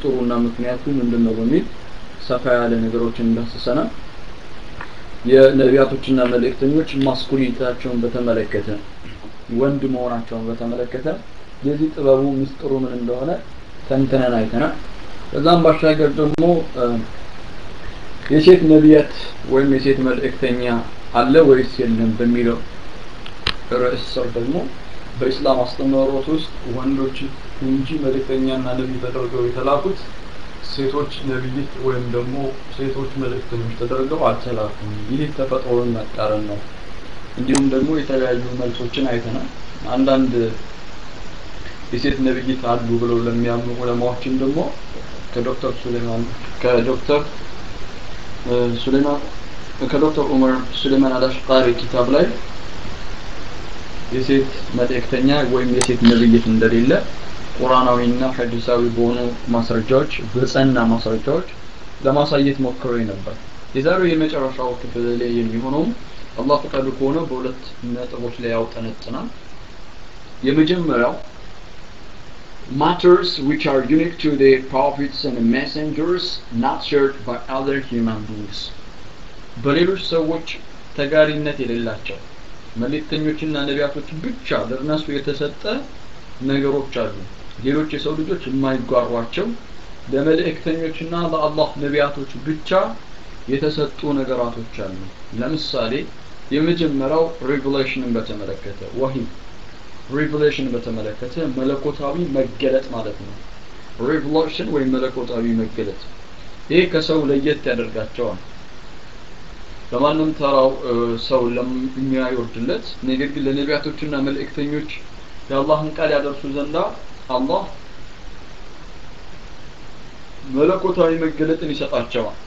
ሚስጥሩና ምክንያቱ ምንድን ነው በሚል ሰፋ ያለ ነገሮችን እንዳስሰናል። የነቢያቶችና መልእክተኞች ማስኩሊታቸውን በተመለከተ ወንድ መሆናቸውን በተመለከተ የዚህ ጥበቡ ሚስጥሩ ምን እንደሆነ ተንትነን አይተናል። ከዛም ባሻገር ደግሞ የሴት ነቢያት ወይም የሴት መልእክተኛ አለ ወይስ የለም በሚለው ርዕስ ስር ደግሞ በኢስላም አስተምህሮት ውስጥ ወንዶች እንጂ መልእክተኛና ነቢይ ተደርገው የተላኩት ሴቶች ነቢይት ወይም ደግሞ ሴቶች መልእክተኞች ተደርገው አልተላኩም። ይህ ተፈጥሮን መቃረን ነው። እንዲሁም ደግሞ የተለያዩ መልሶችን አይተናል። አንዳንድ የሴት ነቢይት አሉ ብለው ለሚያምኑ ዑለማዎችም ደግሞ ከዶክተር ሱሌማን ከዶክተር ሱሌማን ከዶክተር ዑመር ሱሌማን አልአሽቃሪ ኪታብ ላይ የሴት መልእክተኛ ወይም የሴት ነብይት እንደሌለ ቁርአናዊና ሐዲሳዊ በሆኑ ማስረጃዎች በጸና ማስረጃዎች ለማሳየት ሞክሮ ነበር። የዛሬው የመጨረሻው ክፍል ላይ የሚሆነው አላህ ፈቃዱ ከሆነ በሁለት ነጥቦች ላይ ያውጠነጥናል። የመጀመሪያው matters which are unique to the prophets and messengers not shared by other human beings በሌሎች ሰዎች ተጋሪነት የሌላቸው መልእክተኞችና ነቢያቶች ብቻ ለእነሱ የተሰጠ ነገሮች አሉ። ሌሎች የሰው ልጆች የማይጓሯቸው ለመልእክተኞችና ለአላህ ነቢያቶች ብቻ የተሰጡ ነገራቶች አሉ። ለምሳሌ የመጀመሪያው ሬቨሌሽንን በተመለከተ ወሂ ሬቨሌሽን በተመለከተ መለኮታዊ መገለጥ ማለት ነው። ሬቨሌሽን ወይም መለኮታዊ መገለጥ ይሄ ከሰው ለየት ያደርጋቸዋል። ለማንም ተራው ሰው ለሚያይወርድለት ነገር ግን ለነቢያቶችና መልእክተኞች የአላህን ቃል ያደርሱ ዘንዳ አላህ መለኮታዊ መገለጥን ይሰጣቸዋል።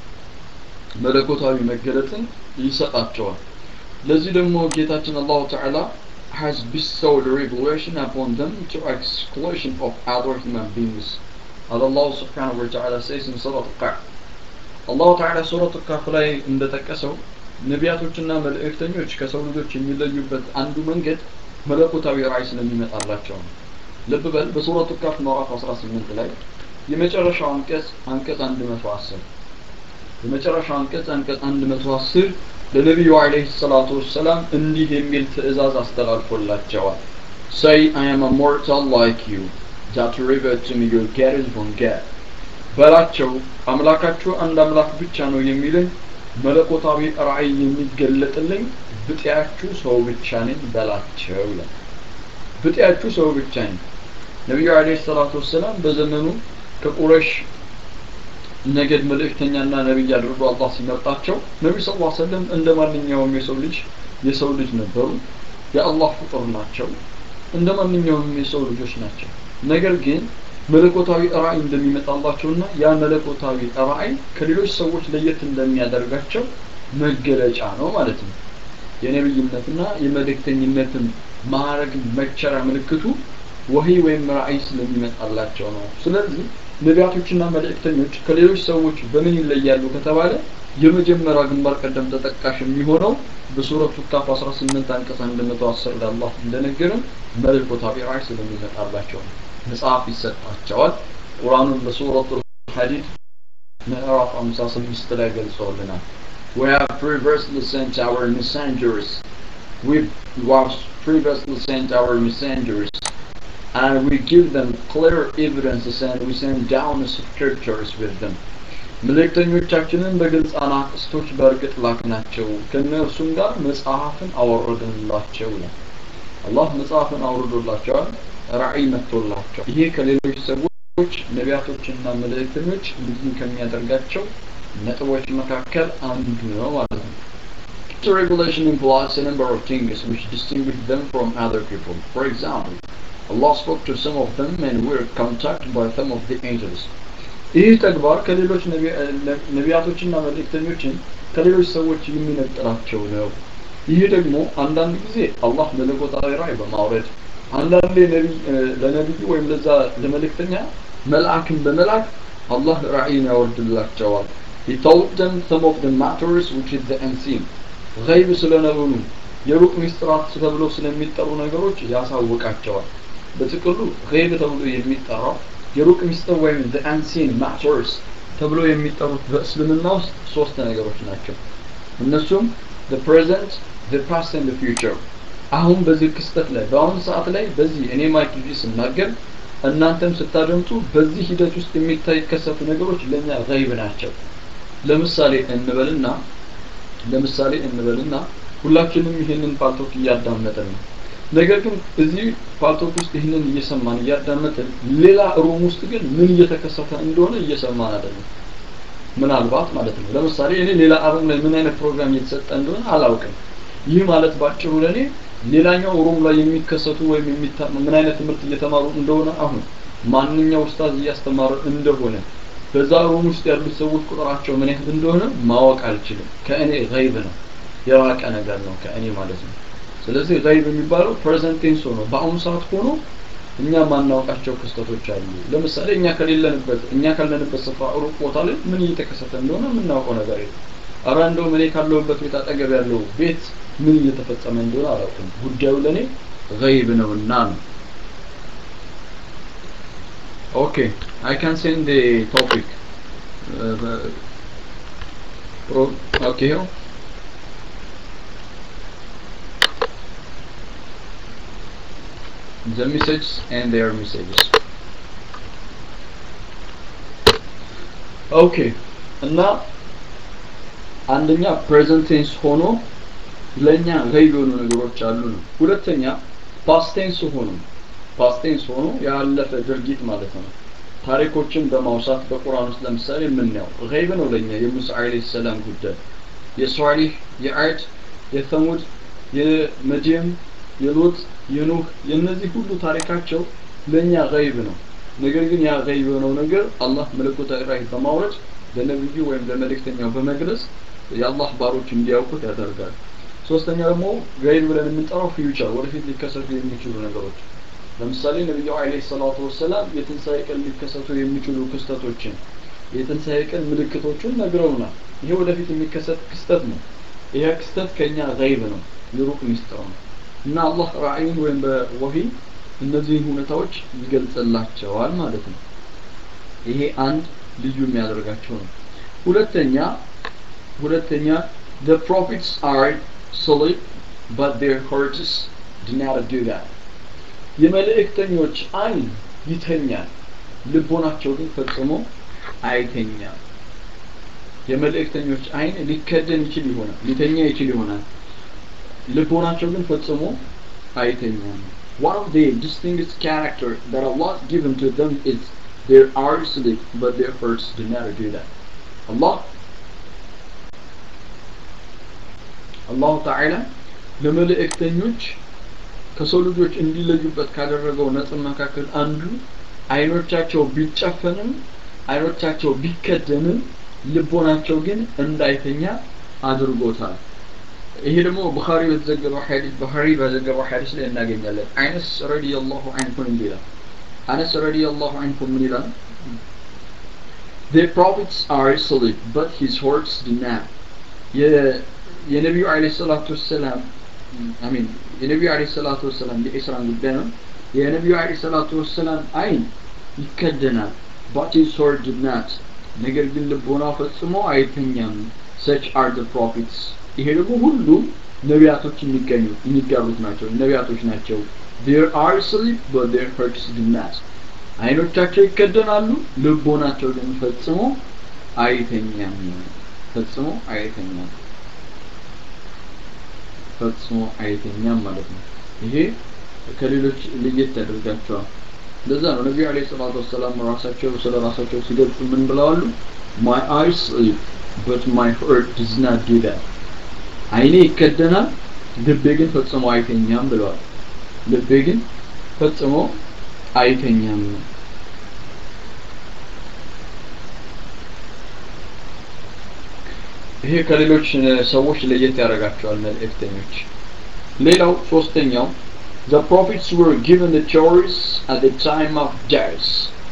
መለኮታዊ መገለጥን ይሰጣቸዋል። ለዚህ ደግሞ ጌታችን አላሁ ተዓላ has bestowed revelation upon them to exclusion of other human beings. As Allah subhanahu wa ta'ala says in Surah Al-Qaf. አላሁ ተዓላ ሱረቱ ካፍ ላይ እንደጠቀሰው ነቢያቶችና መልእክተኞች ከሰው ልጆች የሚለዩበት አንዱ መንገድ መለኮታዊ ራእይ ስለሚመጣላቸው ነው። ልብ በል በሱረቱ ካፍ ምዕራፍ 18 ላይ የመጨረሻው አንቀጽ አንቀጽ 110 የመጨረሻው አንቀጽ አንቀጽ 110 ለነቢዩ አለይሂ ሰላቱ ወሰላም እንዲህ የሚል ትእዛዝ አስተላልፎላቸዋል። Say I am a mortal like you that revert to me your guidance from God በላቸው አምላካችሁ አንድ አምላክ ብቻ ነው የሚልን መለኮታዊ ራእይ የሚገለጥልኝ ብጤያችሁ ሰው ብቻ ነኝ በላቸው ይላል። ብጤያችሁ ሰው ብቻ ነኝ። ነቢዩ አለይሂ ሰላቱ ወሰላም በዘመኑ ከቁረሽ ነገድ መልእክተኛና ነቢይ አድርጎ አላህ ሲመርጣቸው ነቢ ስ ላ ሰለም እንደ ማንኛውም የሰው ልጅ የሰው ልጅ ነበሩ። የአላህ ፍጡር ናቸው። እንደ ማንኛውም የሰው ልጆች ናቸው። ነገር ግን መለኮታዊ ራእይ እንደሚመጣላቸውና ያ መለኮታዊ ራእይ ከሌሎች ሰዎች ለየት እንደሚያደርጋቸው መገለጫ ነው ማለት ነው። የነብይነትና የመልእክተኝነትን ማዕረግ መቸሪያ ምልክቱ ወህይ ወይም ራእይ ስለሚመጣላቸው ነው። ስለዚህ ነቢያቶችና መልእክተኞች ከሌሎች ሰዎች በምን ይለያሉ ከተባለ የመጀመሪያ ግንባር ቀደም ተጠቃሽ የሚሆነው በሱረቱ ካፍ 18 አንቀጽ 110 ላይ አላህ እንደነገረን መለኮታዊ ራእይ ስለሚመጣላቸው ነው። መጽሐፍ ይሰጣቸዋል። ቁርአኑን በሱረቱ ሐዲድ ምዕራፍ 56 ላይ ገልጸውልናል። We have previously sent our messengers. We have previously sent our messengers and we give them clear evidences and we send down scriptures with them. መልእክተኞቻችንን በግልጽ አናቅስቶች በእርግጥ ላክናቸው ከእነርሱም ጋር መጽሐፍን አወረድንላቸው ይላል። አላህ መጽሐፍን አውርዶላቸዋል። ራእይ መጥቶላቸው ይሄ ከሌሎች ሰዎች ነቢያቶችና መልእክተኞች ልዩ ከሚያደርጋቸው ነጥቦች መካከል አንዱ ነው ማለት ነው። So revelation implies a number of things which distinguish them from other people. For example, Allah spoke to some of them and were contacted by some of the angels. ይህ ተግባር ከሌሎች ነቢያቶችና መልእክተኞችን ከሌሎች ሰዎች የሚነጥላቸው ነው። ይህ ደግሞ አንዳንድ ጊዜ አላህ መለኮታዊ ራእይ በማውረድ አንዳንዴ ለነቢዩ ወይም ለዛ ለመልእክተኛ መልአክን በመላክ አላህ ራእይን ያወርድላቸዋል። He told them some of the matters which is the unseen. ገይብ ስለነበሩ የሩቅ ሚስጥራት ተብለው ስለሚጠሩ ነገሮች ያሳውቃቸዋል። በጥቅሉ ገይብ ተብሎ የሚጠራው የሩቅ ሚስጥር ወይም the unseen matters ተብሎ የሚጠሩት በእስልምና ውስጥ ሶስት ነገሮች ናቸው እነሱም the present the past and the future አሁን በዚህ ክስተት ላይ በአሁኑ ሰዓት ላይ በዚህ እኔ ማይክ ይዤ ስናገር እናንተም ስታደምጡ በዚህ ሂደት ውስጥ የሚታይ ከሰቱ ነገሮች ለኛ ገይብ ናቸው ለምሳሌ እንበልና ለምሳሌ እንበልና ሁላችንም ይህንን ፓልቶክ እያዳመጥን ነው ነገር ግን እዚህ ፓልቶክ ውስጥ ይህንን እየሰማን እያዳመጥን ሌላ ሩም ውስጥ ግን ምን እየተከሰተ እንደሆነ እየሰማን አይደለም ምናልባት ማለት ነው ለምሳሌ እኔ ሌላ አሩም ላይ ምን አይነት ፕሮግራም እየተሰጠ እንደሆነ አላውቅም ይህ ማለት ባጭሩ ለእኔ ሌላኛው ሩም ላይ የሚከሰቱ ወይም ምን አይነት ትምህርት እየተማሩ እንደሆነ አሁን ማንኛው ኡስታዝ እያስተማረ እንደሆነ በዛ ሩም ውስጥ ያሉት ሰዎች ቁጥራቸው ምን ያህል እንደሆነ ማወቅ አልችልም ከእኔ ገይብ ነው የራቀ ነገር ነው ከእኔ ማለት ነው ስለዚህ ገይብ የሚባለው ፕሬዘንት ቴንስ ሆኖ በአሁኑ ሰዓት ሆኖ እኛ ማናውቃቸው ክስተቶች አሉ ለምሳሌ እኛ ከሌለንበት እኛ ካለንበት ስፍራ ሩቅ ቦታ ላይ ምን እየተከሰተ እንደሆነ የምናውቀው ነገር የለም አረ እንደውም እኔ ካለሁበት ቤት አጠገብ ያለው ቤት ምን እየተፈጸመ እንደሆነ አላውቅም ጉዳዩ ለእኔ ገይብ ነውና ነው ኦኬ አይ ካን ሴንድ ቶፒክ ኦኬ ይኸው the messages and their messages ኦኬ እና አንደኛ ፕሬዘንት ቴንስ ሆኖ ለኛ ገይብ የሆኑ ነገሮች አሉ ነው ሁለተኛ ፓስት ቴንስ ሆኖ ፓስት ቴንስ ሆኖ ያለፈ ድርጊት ማለት ነው ታሪኮችን በማውሳት በቁርአን ውስጥ ለምሳሌ የምናየው ገይብ ነው ለኛ የሙሳ አለይሂ ሰላም ጉዳይ የሷሊህ የአድ የሰሙድ የመዲየም የሎጥ የኑህ የነዚህ ሁሉ ታሪካቸው ለኛ ገይብ ነው ነገር ግን ያ ገይብ የሆነው ነገር አላህ መለኮታዊ ራእይ በማውረድ ለነብዩ ወይም ለመልእክተኛው በመግለጽ የአላህ ባሮች እንዲያውቁት ያደርጋል ሶስተኛ ደግሞ ገይብ ብለን የምንጠራው ፊውቸር ወደፊት ሊከሰቱ የሚችሉ ነገሮች ለምሳሌ ነብዩ አለይሂ ሰላቱ ወሰላም የትንሣኤ ቀን ሊከሰቱ የሚችሉ ክስተቶችን የትንሣኤ ቀን ምልክቶችን ነግረውናል ይሄ ወደፊት የሚከሰት ክስተት ነው ይሄ ክስተት ከኛ ገይብ ነው የሩቅ ሚስጥር ነው እና አላህ ራእይን ወይም በወሂ እነዚህን ሁኔታዎች ይገልጽላቸዋል ማለት ነው ይሄ አንድ ልዩ የሚያደርጋቸው ነው ሁለተኛ ሁለተኛ the prophets are sleep but their hearts do not do that የመልእክተኞች አይን ይተኛል ልቦናቸው ግን ፈጽሞ አይተኛም የመልእክተኞች አይን ሊከደን ይችል ይሆናል ሊተኛ ይችል ይሆናል ልቦናቸው ግን ፈጽሞ አይተኛም one of the distinguished character that Allah has given to them is their eyes sleep but their hearts do not do that Allah አላሁ ተዓላ ለመልእክተኞች ከሰው ልጆች እንዲለዩበት ካደረገው ነጥብ መካከል አንዱ አይኖቻቸው ቢጨፈንም አይኖቻቸው ቢከደንም ልቦናቸው ግን እንዳይተኛ አድርጎታል ይሄ ደግሞ ቡኻሪ በተዘገበው ሐዲስ ቡኻሪ በዘገበው ሐዲስ ላይ እናገኛለን አነስ ረዲየላሁ ዐንሁ እንዲህ ይላል አነስ ረዲየላሁ ዐንሁ ምን ይላል The prophets are asleep, but his hearts do not. የነቢዩ አለ ሰላቱ ወሰላም አሚን የነቢዩ አለ ሰላቱ ወሰላም የኢስራን ጉዳይ ነው የነቢዩ አለ ሰላቱ ወሰላም አይን ይከደናል but his heart did not ነገር ግን ልቦና ፈጽሞ አይተኛም such are the prophets ይሄ ደግሞ ሁሉም ነቢያቶች የሚገኙ የሚጋሩት ናቸው ነቢያቶች ናቸው there are sleep but their hearts do not አይኖቻቸው ይከደናሉ ልቦናቸው ግን ፈጽሞ አይተኛም ፈጽሞ አይተኛም ፈጽሞ አይተኛም ማለት ነው ይሄ ከሌሎች ለየት ያደርጋቸዋል ለዛ ነው ነቢዩ አለይሂ ሰላቱ ወሰላም ራሳቸው ስለ ራሳቸው ሲገልጹ ምን ብለዋሉ my eyes sleep but my heart does not do that አይኔ ይከደናል ልቤ ግን ፈጽሞ አይተኛም ብለዋል ልቤ ግን ፈጽሞ አይተኛም ይሄ ከሌሎች ሰዎች ለየት ያደርጋቸዋል መልእክተኞች ሌላው ሶስተኛው the prophets were given the choice at the time of death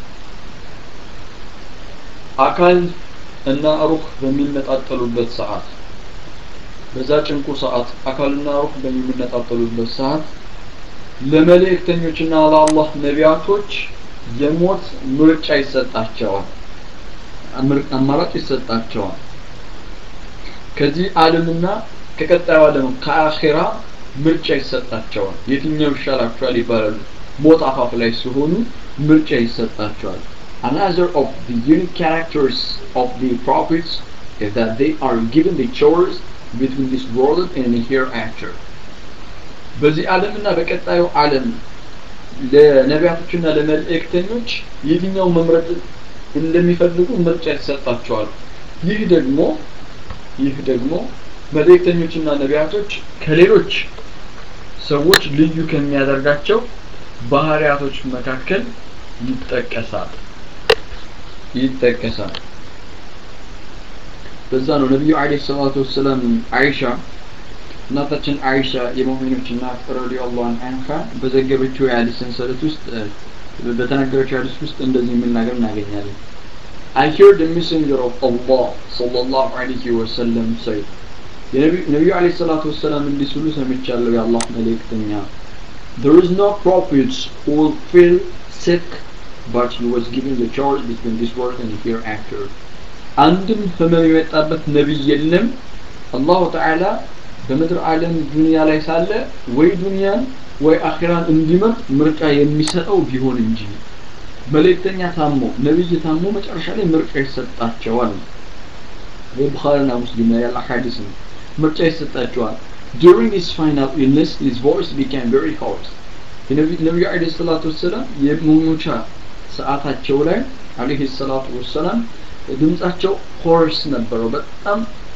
አካል እና ሩህ በሚነጣጠሉበት ሰዓት በዛ ጭንቁ ሰዓት አካልና ሩህ በሚነጣጠሉበት ሰዓት ለመልእክተኞችና ለአላህ ነቢያቶች የሞት ምርጫ ይሰጣቸዋል አማራጭ ይሰጣቸዋል ከዚህ ዓለምና ከቀጣዩ ዓለም ከአኼራ ምርጫ ይሰጣቸዋል የትኛው ይሻላቸዋል ይባላሉ ሞት አፋፍ ላይ ሲሆኑ ምርጫ ይሰጣቸዋል another of the unique characters of the prophets is that they are given the choice between this world and the hereafter በዚህ ዓለምና በቀጣዩ ዓለም ለነቢያቶችና ለመልእክተኞች የትኛው መምረጥ እንደሚፈልጉ ምርጫ ይሰጣቸዋል ይህ ደግሞ ይህ ደግሞ መልእክተኞችና ነቢያቶች ከሌሎች ሰዎች ልዩ ከሚያደርጋቸው ባህሪያቶች መካከል ይጠቀሳል ይጠቀሳል በዛ ነው ነቢዩ አለይሂ ሰላቱ ወሰላም አይሻ እናታችን አይሻ የሙእሚኖች እናት ረዲየላሁ ዐንሃ በዘገበችው የሐዲስ ሰንሰለት ውስጥ በተናገረችው ሐዲስ ውስጥ እንደዚህ የሚል ነገር እናገኛለን I heard the messenger of Allah sallallahu alayhi wa sallam say የነቢዩ አለይሂ ሰላቱ ወሰላም እንዲህ ሲሉ ሰምቻለሁ የአላህ መልእክተኛ There is no prophet who will feel sick but he was given the choice between this world and the hereafter አንድም ህመም የመጣበት ነቢይ የለም አላሁ ተዓላ በምድር ዓለም ዱንያ ላይ ሳለ ወይ ዱንያን ወይ አኺራን እንዲመርጥ ምርጫ የሚሰጠው ቢሆን እንጂ መልእክተኛ ታሞ ነብይ ታሞ መጨረሻ ላይ ምርጫ ይሰጣቸዋል የቡኻሪና ሙስሊም ላይ ያለ ሐዲስ ነው ምርጫ ይሰጣቸዋል during his final illness his voice became very hot ነቢዩ አለይሂ ሰላቱ ወሰላም የመሞቻ ሰዓታቸው ላይ አለይሂ ሰላቱ ወሰላም ድምጻቸው ሆርስ ነበረው በጣም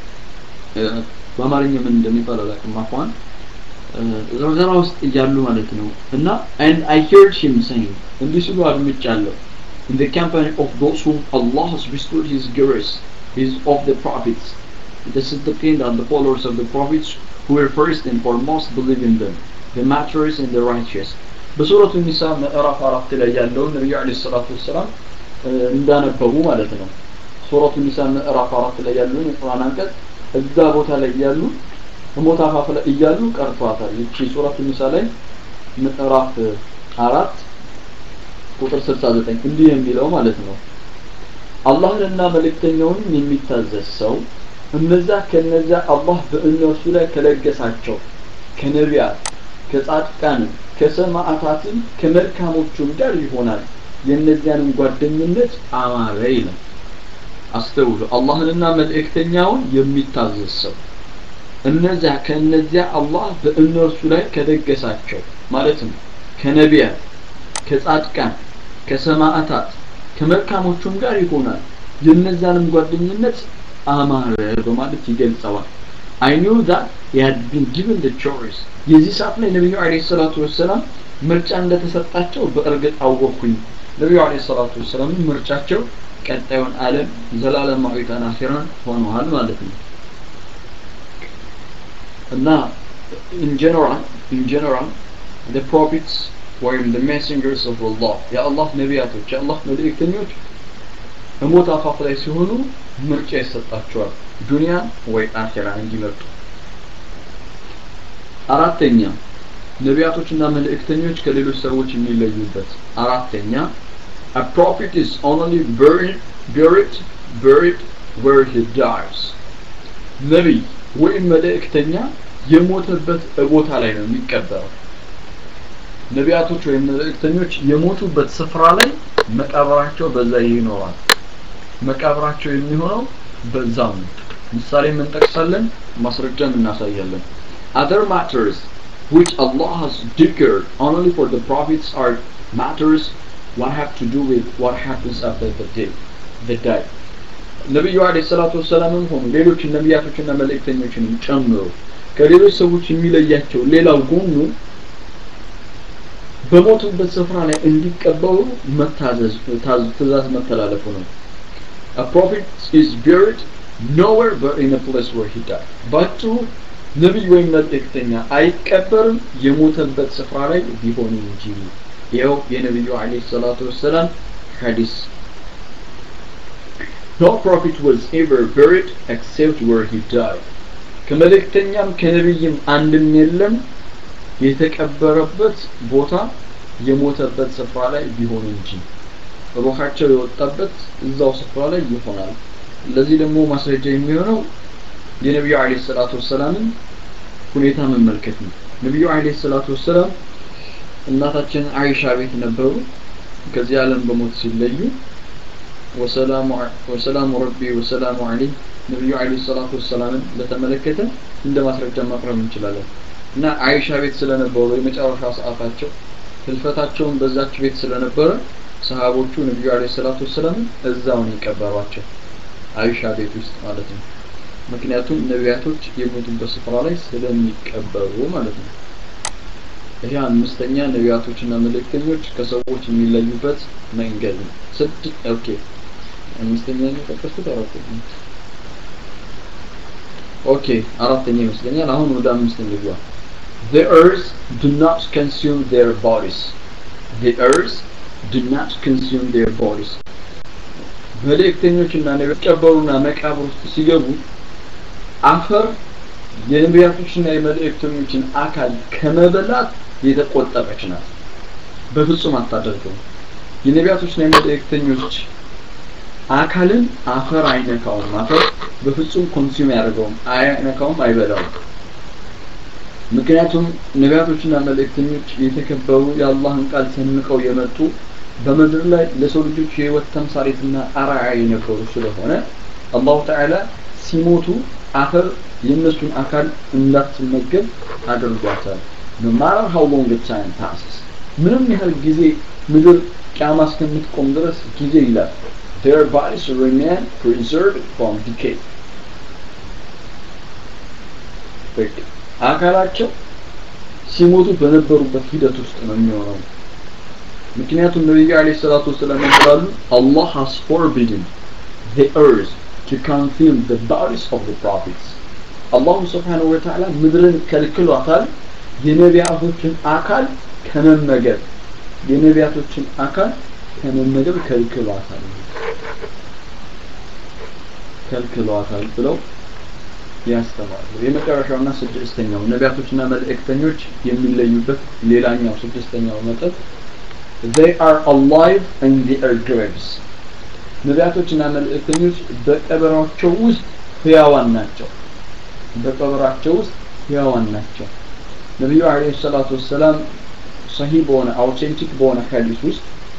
በአማርኛ ምን እንደሚባል አላውቅም አፏን ዘርዘራ ውስጥ እያሉ ማለት ነው እና and I heard him saying እንዲህ ሲሉ አድምጫለሁ in the company of those whom Allah has bestowed his grace his of the prophets the Siddiqeen and the followers of the prophets who were first and foremost believe in them the martyrs and the righteous በሱረቱ ኒሳ ምዕራፍ አራት ላይ ያለውን ነቢዩ አለይሂ ሰላቱ ወሰላም እንዳነበቡ ማለት ነው ሱረቱ ኒሳ ምዕራፍ አራት ላይ ያለውን የቁርአን አንቀጽ እዛ ቦታ ላይ እያሉ ሞት አፋፍ ላይ እያሉ ቀርቷታል ይቺ ሱረቱ ኒሳ ላይ ምዕራፍ አራት ቁጥር 69 እንዲህ የሚለው ማለት ነው አላህንና መልእክተኛውን የሚታዘዝ ሰው እነዛ ከነዛ አላህ በእነርሱ ላይ ከለገሳቸው ከነቢያት ከጻድቃንም ከሰማዕታትም ከመልካሞቹም ጋር ይሆናል የእነዚያንም ጓደኝነት አማረ ይላል አስተውሉ አላህንና መልእክተኛውን የሚታዘዝ ሰው እነዚያ ከእነዚያ አላህ በእነርሱ ላይ ከደገሳቸው ማለትም ከነቢያት ከጻድቃን ከሰማዕታት ከመልካሞቹም ጋር ይሆናል የእነዛንም ጓደኝነት አማረ በማለት ይገልጸዋል I knew that he had been given the choice የዚህ ሰዓት ላይ ነቢዩ አለይሂ ሰላቱ ወሰላም ምርጫ እንደተሰጣቸው በእርግጥ አወቅኩኝ ነቢዩ አለይሂ ሰላቱ ወሰላም ምርጫቸው ቀጣዩን ዓለም ዘላለማዊቷን አኺራን ሆነዋል ማለት ነው እና in general in general the prophets ወይም the messengers of Allah የአላህ ነቢያቶች የአላህ መልእክተኞች በሞት አፋፍ ላይ ሲሆኑ ምርጫ ይሰጣቸዋል ዱንያን ወይ አኺራን እንዲመርጡ አራተኛ ነቢያቶችና መልእክተኞች ከሌሎች ሰዎች የሚለዩበት አራተኛ a prophet is only buried buried buried where he dies ነቢይ ወይም መልእክተኛ የሞተበት ቦታ ላይ ነው የሚቀበረው ነቢያቶች ወይም መልእክተኞች የሞቱበት ስፍራ ላይ መቃብራቸው በዛ ይኖራል መቃብራቸው የሚሆነው በዛው ነው ምሳሌ እንጠቅሳለን ማስረጃም እናሳያለን other matters which Allah has declared only for the prophets are matters what have to do with what happens after the day the day ነቢዩ አለይሂ ሰላቱ ወሰላምም ሆኑ ሌሎች ነቢያቶችና መልእክተኞችንም ጨምሮ ከሌሎች ሰዎች የሚለያቸው ሌላው ጎኑ በሞቱበት ስፍራ ላይ እንዲቀበሩ መታዘዝ ትእዛዝ መተላለፉ ነው a prophet is buried nowhere but in a place where he died ባጭሩ ነቢይ ወይም መልእክተኛ አይቀበርም የሞተበት ስፍራ ላይ ቢሆን እንጂ ይኸው የነቢዩ አለይሂ ሰላቱ ወሰላም ሐዲስ No prophet was ever buried except where he died. ከመልእክተኛም ከነቢይም አንድም የለም የተቀበረበት ቦታ የሞተበት ስፍራ ላይ ቢሆን እንጂ ሩሃቸው የወጣበት እዛው ስፍራ ላይ ይሆናል ለዚህ ደግሞ ማስረጃ የሚሆነው የነቢዩ አለይሂ ሰላቱ ወሰላምን ሁኔታ መመልከት ነው ነቢዩ አለይሂ ሰላቱ ወሰላም እናታችን አይሻ ቤት ነበሩ ከዚህ ዓለም በሞት ሲለዩ ወሰላሙ ረቢ ወሰላሙ አለይህ ነቢዩ አለይሂ ሰላቱ ወሰላምን ለተመለከተ እንደ ማስረጃ ማቅረብ እንችላለን እና አይሻ ቤት ስለነበሩ የመጨረሻ ሰዓታቸው ህልፈታቸውን በዛች ቤት ስለነበረ ሰሃቦቹ ነቢዩ አለይሂ ሰላቱ ወሰላምን እዛው ነው የቀበሯቸው አይሻ ቤት ውስጥ ማለት ነው ምክንያቱም ነቢያቶች የሞቱበት ስፍራ ላይ ስለሚቀበሩ ማለት ነው ይሄ አምስተኛ ነቢያቶችና መልእክተኞች ከሰዎች የሚለዩበት መንገድ ነው ስድ ኦኬ አምስተኛ ነው የጠቀስኩት አራተኛ ኦኬ አራተኛ ይመስለኛል አሁን ወደ አምስት እንግባ the earth do not consume their bodies the earth do not consume their bodies መልእክተኞችና ነቢያት ቀበሩና መቃብር ውስጥ ሲገቡ አፈር የነቢያቶችና የመልእክተኞችን አካል ከመበላት የተቆጠበች ናት በፍጹም አታደርገው የነቢያቶችና የመልእክተኞች አካልን አፈር አይነካውም አፈር በፍጹም ኮንሱም ያደርገውም አይነካውም አይበላውም ምክንያቱም ነቢያቶችና መልእክተኞች የተከበሩ የአላህን ቃል ሰንቀው የመጡ በምድር ላይ ለሰው ልጆች የህይወት ተምሳሌትና አርአያ የነበሩ ስለሆነ አላሁ ተዓላ ሲሞቱ አፈር የእነሱን አካል እንዳትመገብ አድርጓታል no matter how long the time passes ምንም ያህል ጊዜ ምድር ቂያማ እስከምትቆም ድረስ ጊዜ ይላል their bodies remain preserved from decay አካላቸው ሲሞቱ በነበሩበት ሂደት ውስጥ ነው የሚሆነው ምክንያቱም ነቢዩ አለይሂ ሰላቱ ወሰላም ይላሉ Allah has forbidden the earth to consume the bodies of the prophets አላሁ ስብሓነሁ ወተዓላ ምድርን ከልክሏታል የነቢያቶችን አካል ከመመገብ የነቢያቶችን አካል ከመመገብ ከልክሏታል ከልክሏታል ብለው ያስተማሩ የመጨረሻውና ስድስተኛው ነቢያቶችና መልእክተኞች የሚለዩበት ሌላኛው ስድስተኛው ነጥብ they are alive in their graves ነቢያቶችና መልእክተኞች በቀበራቸው ውስጥ ህያዋን ናቸው በቀበራቸው ውስጥ ህያዋን ናቸው ነቢዩ አለይሂ ሰላቱ ወሰላም ሰሂህ በሆነ አውቴንቲክ በሆነ ሐዲስ ውስጥ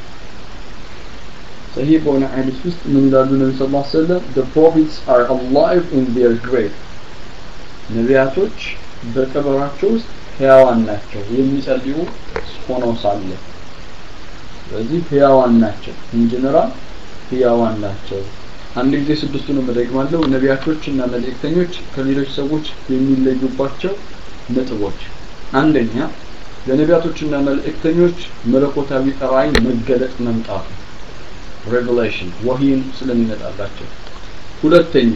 ሰሂህ በሆነ ሐዲስ ውስጥ ምን ይላሉ ነቢ ስ ላ ሰለም the prophets are alive in their grave ነቢያቶች በቀበራቸው ውስጥ ህያዋን ናቸው የሚጸልዩ ሆነው ሳለ ስለዚህ ህያዋን ናቸው ኢንጀነራል ህያዋን ናቸው አንድ ጊዜ ስድስቱንም እደግማለሁ ነቢያቶች እና መልእክተኞች ከሌሎች ሰዎች የሚለዩባቸው ነጥቦች አንደኛ ለነቢያቶችና መልእክተኞች መለኮታዊ ራእይ መገለጥ መምጣቱ ሬቨሌሽን ወሂን ስለሚመጣላቸው ሁለተኛ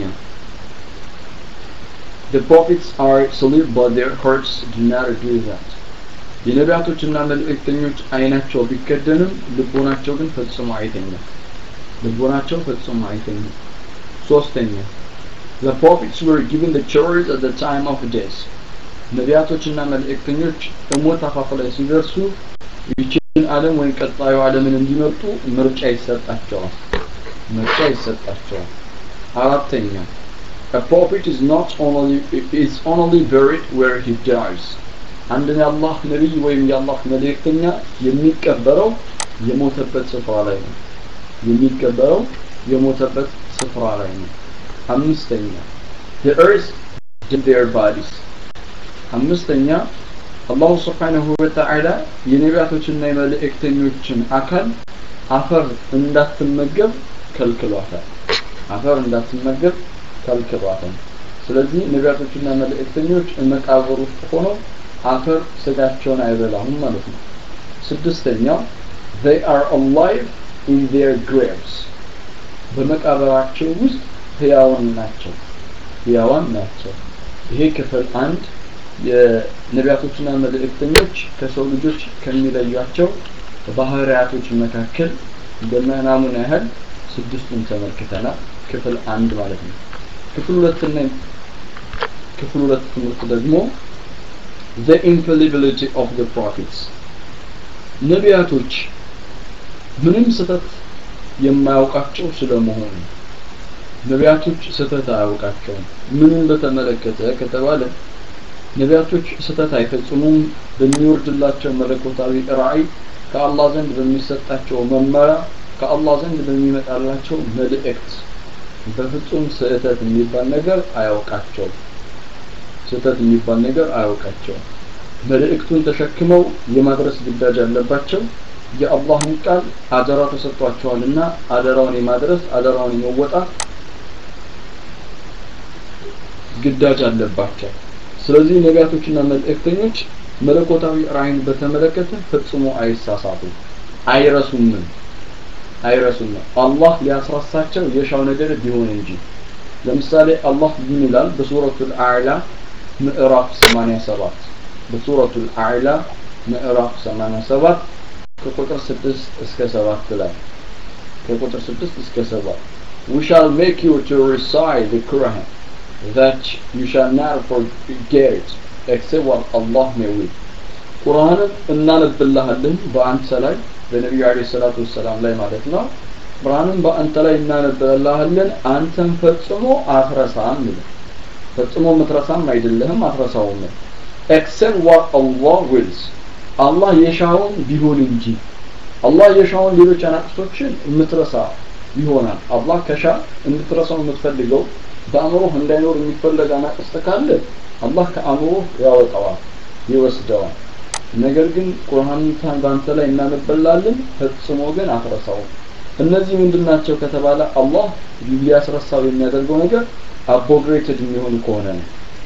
The prophets are salute but their hearts do not do that. የነቢያቶችና መልእክተኞች አይናቸው ቢከደንም ልቦናቸው ግን ፈጽሞ አይተኛም ልቦናቸው ፈጽሞ አይተኛም ሶስተኛ The prophets were given the choice at the time of death. ነቢያቶችና መልእክተኞች እሞት አፋፍ ላይ ሲደርሱ ይችን ዓለም ወይም ቀጣዩ ዓለምን እንዲመርጡ ምርጫ ይሰጣቸዋል ምርጫ ይሰጣቸዋል አራተኛ A prophet is not only is only buried where he dies. አንድ የአላህ ነቢይ ወይም የአላህ መልእክተኛ የሚቀበረው የሞተበት ስፍራ ላይ ነው የሚቀበረው የሞተበት ስፍራ ላይ ነው አምስተኛ the earth did their bodies አምስተኛ አላሁ ስብሓንሁ ወተዓላ የነቢያቶችና የመልእክተኞችን አካል አፈር እንዳትመገብ ከልክሏታል አፈር እንዳትመገብ ከልክሏታል ስለዚህ ነቢያቶችና መልእክተኞች መቃብር ውስጥ ሆነው አፈር ስጋቸውን አይበላም ማለት ነው ስድስተኛው they are alive in their graves በመቃብራቸው ውስጥ ህያዋን ናቸው ህያዋን ናቸው ይሄ ክፍል አንድ የነቢያቶችና መልእክተኞች ከሰው ልጆች ከሚለዩቸው ባህሪያቶች መካከል በመናሙን ያህል ስድስቱን ተመልክተናል ክፍል አንድ ማለት ነው ክፍል ሁለትና ክፍል ሁለት ትምህርት ደግሞ the infallibility of the prophets ነቢያቶች ምንም ስህተት የማያውቃቸው ስለመሆኑ ነቢያቶች ስህተት አያውቃቸውም ምንን በተመለከተ ከተባለ ነቢያቶች ስህተት አይፈጽሙም በሚወርድላቸው መለኮታዊ ራእይ ከአላህ ዘንድ በሚሰጣቸው መመሪያ ከአላህ ዘንድ በሚመጣላቸው መልእክት በፍጹም ስህተት የሚባል ነገር አያውቃቸውም ስህተት የሚባል ነገር አያውቃቸውም መልእክቱን ተሸክመው የማድረስ ግዳጅ አለባቸው የአላህን ቃል አደራ ተሰጥቷቸዋልና አደራውን የማድረስ አደራውን የመወጣት ግዳጅ አለባቸው ስለዚህ ነቢያቶችና መልእክተኞች መለኮታዊ ራእይን በተመለከተ ፈጽሞ አይሳሳቱም አይረሱምም አይረሱም አላህ ሊያስረሳቸው የሻው ነገር ቢሆን እንጂ ለምሳሌ አላህ ምን ይላል በሱረቱል አዕላ ምዕራፍ 87 በሱረቱል አዕላ ምዕራፍ 87 ከቁጥር 6 እስከ 7 ላይ ከቁጥር 6 እስከ 7 We shall make you to recite the Quran that you shall not forget it except what Allah may will ቁርአንን እናነብልሃለን በአንተ ላይ በነቢዩ አለይሂ ሰላቱ ወሰላም ላይ ማለት ነው ቁርአንን በአንተ ላይ እናነብልሃለን አንተን ፈጽሞ አትረሳም ይላል ፈጽሞ ምትረሳም አይደለህም አትረሳውም except what Allah wills አላህ የሻውን ቢሆን እንጂ አላህ የሻውን ሌሎች አናቅስቶችን የምትረሳ ይሆናል አላህ ከሻ እንድትረሳው የምትፈልገው በአእምሮህ እንዳይኖር የሚፈለግ አናቅስት ካለ አላህ ከአእምሮህ ያወጣዋል ይወስደዋል ነገር ግን ቁርአንን በአንተ ላይ እናነበላለን ፈጽሞ ግን አትረሳውም እነዚህ ምንድናቸው ከተባለ አላህ ሊያስረሳው የሚያደርገው ነገር አቦግሬትድ የሚሆኑ ከሆነ ነው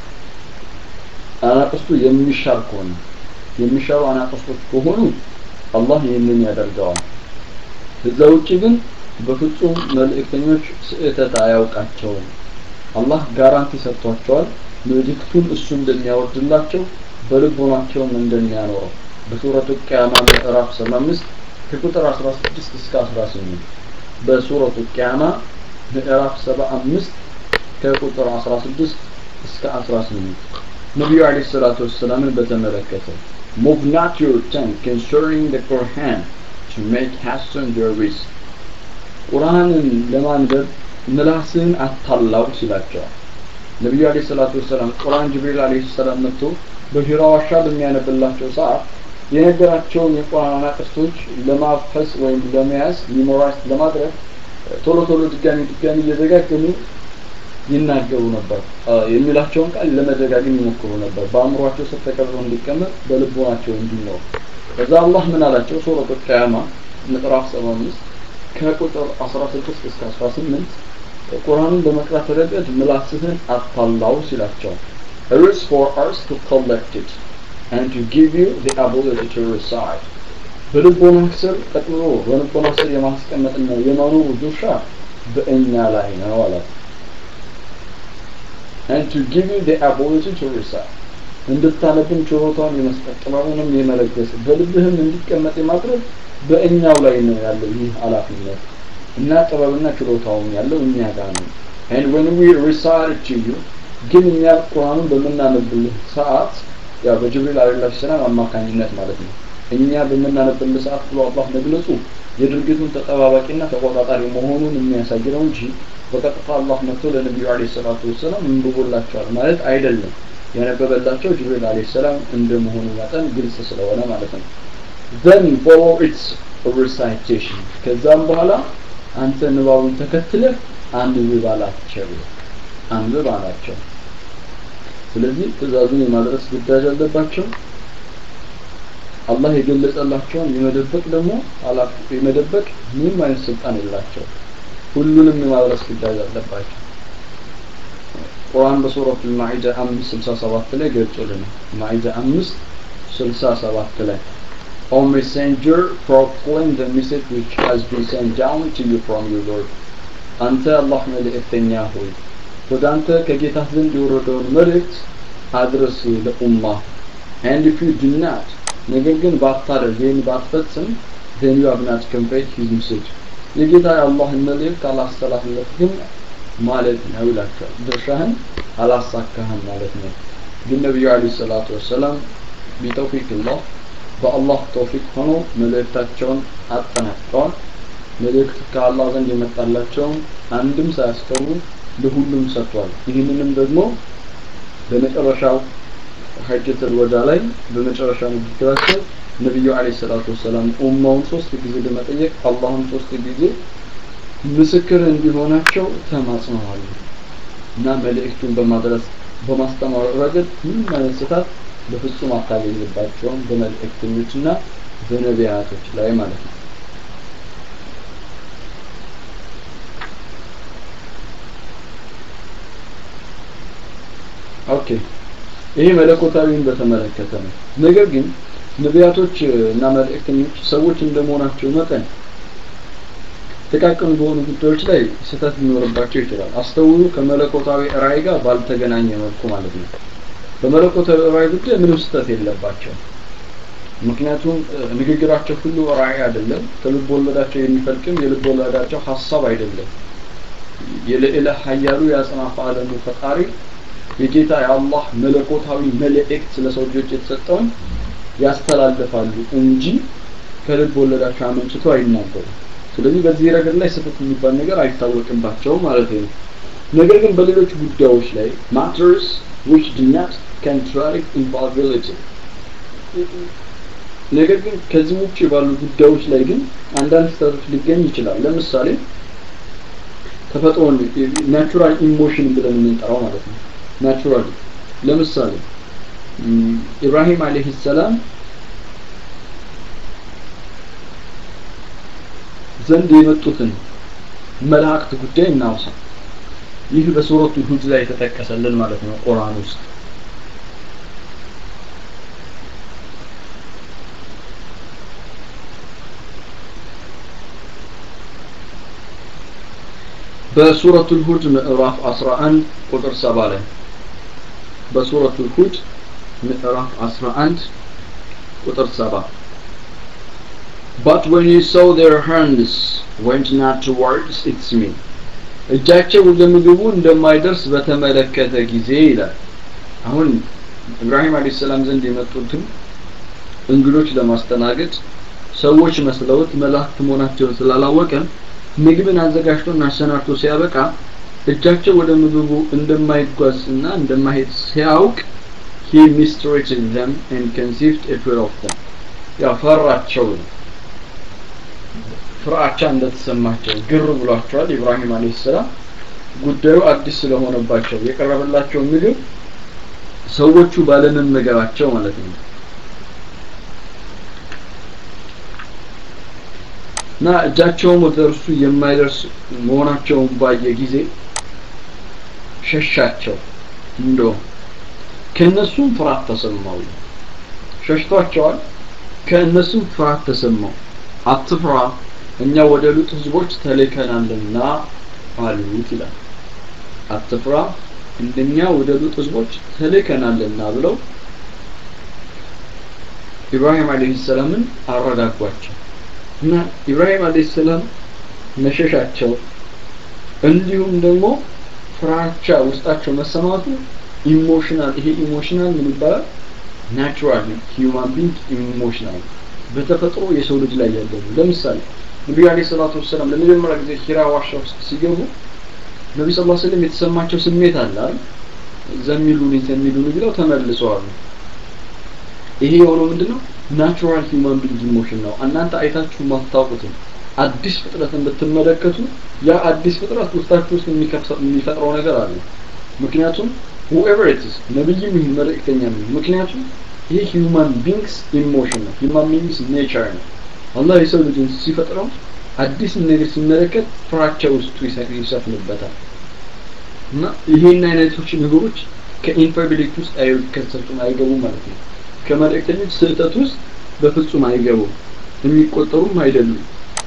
አናቅስቱ የሚሻር ከሆነ የሚሻሩ አናቅስቶች ከሆኑ አላህ ይህንን ያደርገዋል እዛ ውጭ ግን በፍጹም መልእክተኞች ስህተት አያውቃቸውም አላህ ጋራንቲ ሰጥቷቸዋል መልእክቱን እሱ እንደሚያወርድላቸው በልቦናቸውም እንደሚያኖረው በሱረቱ ቅያማ ምዕራፍ 75 ከቁጥር 16 እስከ 18 በሱረቱ ቅያማ ምዕራፍ 75 ከቁጥር 16 እስከ 18 ነቢዩ አለይሂ ሰላቱ ወሰላምን በተመለከተ move not your tongue concerning the Quran to make hasten therewith ቁርአንን ለማንበብ ምላስን አታላው ሲላቸዋል ነቢዩ አለይሂ ሰላቱ ወሰላም ቁርአን ጅብሪል አለይሂ ሰላም መጥቶ በሂራ ዋሻ በሚያነብላቸው ሰዓት የነገራቸውን የቁርአን አናቅስቶች ለማፈስ ወይም ለመያዝ ሚሞራይዝ ለማድረግ ቶሎ ቶሎ ድጋሚ ድጋሚ እየዘጋገሙ ይናገሩ ነበር የሚላቸውን ቃል ለመደጋገም ይሞክሩ ነበር በአእምሯቸው ስር ተቀርጾ እንዲቀመጥ በልቦናቸው እንዲኖር ከዛ አላህ ምን አላቸው ሱረቱ ቅያማ ምዕራፍ 75 ከቁጥር 16 እስከ 18 ቁርአንን በመቅራት ረገድ ምላስህን አታላው ሲላቸው It is for us to collect it and to give you the ability to recite. በልቦና ስር ጠቅልሎ በልቦና ስር የማስቀመጥና የማኖሩ ድርሻ በእኛ ላይ ነው አላት። And to give you the ability to recite. እንድታነብም ችሎታውን የመስጠት ጥበቡንም የመለገስ በልብህም እንዲቀመጥ የማድረግ በእኛው ላይ ነው ያለው ይህ ኃላፊነት እና ጥበብና ችሎታውም ያለው እኛ ጋር ነው። And when we recite it to you ግን እኛ ቁርአኑን በምናነብልህ ሰዓት ያው በጅብሪል አለይሂ ሰላም አማካኝነት ማለት ነው እኛ በምናነብልህ ሰዓት ብሎ አላህ መግለጹ የድርጊቱን ተጠባባቂና ተቆጣጣሪ መሆኑን የሚያሳይ ነው እንጂ በቀጥታ አላህ መጥቶ ለነቢዩ አለይሂ ሰላቱ ወሰላም እንብቦላቸዋል ማለት አይደለም ያነበበላቸው ጅብሪል አለይሂ ሰላም እንደመሆኑ መጠን ግልጽ ስለሆነ ማለት ነው then follow its recitation ከዛም በኋላ አንተ ንባቡን ተከትለህ አንብብ አላቸው አንብብ አላቸው ስለዚህ ትእዛዙን የማድረስ ግዳጅ አለባቸው አላህ የገለጸላቸውን የመደበቅ ደግሞ የመደበቅ ምንም አይነት ስልጣን የላቸው ሁሉንም የማድረስ ግዳጅ አለባቸው ቁርአን በሱረቱ ማኢዳ 567 ላይ ገልጾልናል ማኢዳ 567 ላይ O messenger proclaim the message which has been sent down to you from your Lord አንተ አላህ መልእክተኛ ሆይ ወደ አንተ ከጌታ ዘንድ የወረደውን መልእክት አድረስ ለኡማ and if you do not ነገር ግን ባታደርግ ይህን ባትፈጽም then you have not conveyed his message የጌታ የአላህን መልእክት አላስተላለፍ ግን ማለት ነው ይላቸዋል ድርሻህን አላሳካህም ማለት ነው ግን ነቢዩ አለ ሰላቱ ወሰላም ቢተውፊቅ ላህ በአላህ ተውፊቅ ሆኖ መልእክታቸውን አጠናቅቀዋል መልእክት ከአላህ ዘንድ የመጣላቸውን አንድም ሳያስተው ለሁሉም ሰጥቷል። ይህንንም ደግሞ በመጨረሻው ሐጀተል ወዳ ላይ በመጨረሻ ንግግራቸው ነቢዩ አለይሂ ሰላቱ ወሰላም ኡማውን ሶስት ጊዜ ለመጠየቅ አላህም ሶስት ጊዜ ምስክር እንዲሆናቸው ተማጽነዋል እና መልእክቱን በማድረስ በማስተማር ረገድ ምንም አይነት ስህተት በፍጹም አታገኝባቸውም በመልእክተኞችና በነቢያቶች ላይ ማለት ነው። ኦኬ ይሄ መለኮታዊን በተመለከተ ነው። ነገር ግን ነቢያቶች እና መልእክተኞች ሰዎች እንደመሆናቸው መጠን ጥቃቅን በሆኑ ጉዳዮች ላይ ስህተት ሊኖርባቸው ይችላል። አስተውሉ፣ ከመለኮታዊ ራእይ ጋር ባልተገናኘ መልኩ ማለት ነው። በመለኮታዊ ራእይ ጉዳይ ምንም ስህተት የለባቸው። ምክንያቱም ንግግራቸው ሁሉ ራእይ አይደለም። ከልብ ወለዳቸው የሚፈልቅም የልብ ወለዳቸው ሀሳብ አይደለም። የልዕለ ኃያሉ የአጽናፈ ዓለሙ ፈጣሪ የጌታ የአላህ መለኮታዊ መልእክት ስለ ሰው ልጆች የተሰጠውን ያስተላልፋሉ እንጂ ከልብ ወለዳቸው አመንጭቶ አይናገሩም። ስለዚህ በዚህ ረገድ ላይ ስህተት የሚባል ነገር አይታወቅባቸውም ማለት ነው። ነገር ግን በሌሎች ጉዳዮች ላይ matters which do not contradict infallibility ነገር ግን ከዚህ ውጭ ባሉ ጉዳዮች ላይ ግን አንዳንድ ስህተቶች ሊገኝ ይችላል። ለምሳሌ ተፈጥሮን ናቹራል ኢሞሽን ብለን የምንጠራው ማለት ነው። ናቹራሊ ለምሳሌ ኢብራሂም አለይሂ ሰላም ዘንድ የመጡትን መላእክት ጉዳይ እናውሳ። ይህ በሱረቱ ሁድ ላይ የተጠቀሰልን ማለት ነው ቁርአን ውስጥ በሱረቱል ሁድ ምዕራፍ 11 ቁጥር 7 ላይ በሱረቱል ሁድ ምዕራፍ 11 ቁጥር 7 But when you saw their hands went not towards its meat እጃቸው ወደ ምግቡ እንደማይደርስ በተመለከተ ጊዜ ይላል። አሁን ኢብራሂም አለይሂ ሰላም ዘንድ የመጡትን እንግዶች ለማስተናገድ ሰዎች መስለውት መላእክት መሆናቸውን ስላላወቀ ምግብን አዘጋጅቶና አሰናድቶ ሲያበቃ እጃቸው ወደ ምግቡ እንደማይጓዝና እንደማይሄድ ሲያውቅ he mistreated them and conceived a fear of them ያው ፈራቸው ነው ፍርሃቻ እንደተሰማቸው ግር ብሏቸዋል ኢብራሂም አለይሂ ሰላም ጉዳዩ አዲስ ስለሆነባቸው የቀረበላቸው ምግብ ሰዎቹ ባለመመገባቸው ማለት ነው እና እጃቸውም ወደ እርሱ የማይደርስ መሆናቸውን ባየ ጊዜ ሸሻቸው እንደውም ከእነሱም ፍርሃት ተሰማው ሸሽቷቸዋል ከእነሱም ፍርሃት ተሰማው አትፍራ እኛ ወደ ሉጥ ህዝቦች ተልከናልና አሉት ይላል አትፍራ እንደኛ ወደ ሉጥ ህዝቦች ተልከናልና ብለው ኢብራሂም አለይሂ ሰላምን አረጋጓቸው እና ኢብራሂም አለይሂ ሰላም መሸሻቸው እንዲሁም ደግሞ ፍራቻ ውስጣቸው መሰማቱ ኢሞሽናል ይሄ ኢሞሽናል ምን ይባላል ናቹራል ሂዩማን ቢንግ ኢሞሽናል በተፈጥሮ የሰው ልጅ ላይ ያለው ለምሳሌ ነቢዩ አለይሂ ሰላቱ ወሰላም ለመጀመሪያ ጊዜ ሂራ ዋሻ ውስጥ ሲገቡ ነቢ ስ ላ ስለም የተሰማቸው ስሜት አለ አይደል ዘሚሉኒ ዘሚሉኒ ብለው ተመልሰዋል ይሄ የሆነው ምንድነው ናቹራል ሂውማን ቢንግ ኢሞሽን ነው እናንተ አይታችሁ ማታውቁትም አዲስ ፍጥረትን ብትመለከቱ ያ አዲስ ፍጥረት ውስጣችሁ ውስጥ የሚፈጥረው ነገር አለ ምክንያቱም whoever it is ነብይም ይሁን መልእክተኛ ነው ምክንያቱም ይሄ ሂውማን ቢንግስ ኢሞሽን ነው ሂውማን ቢንግስ ኔቸር ነው አላህ የሰው ልጅን ሲፈጥረው አዲስ ነገር ሲመለከት ፍራቻ ውስጡ ይሰፍንበታል እና ይሄን አይነቶች ነገሮች ከኢንፋቢሊቲ ውስጥ አይከሰቱም አይገቡም ማለት ነው ከመልእክተኞች ስህተት ውስጥ በፍጹም አይገቡም የሚቆጠሩም አይደሉም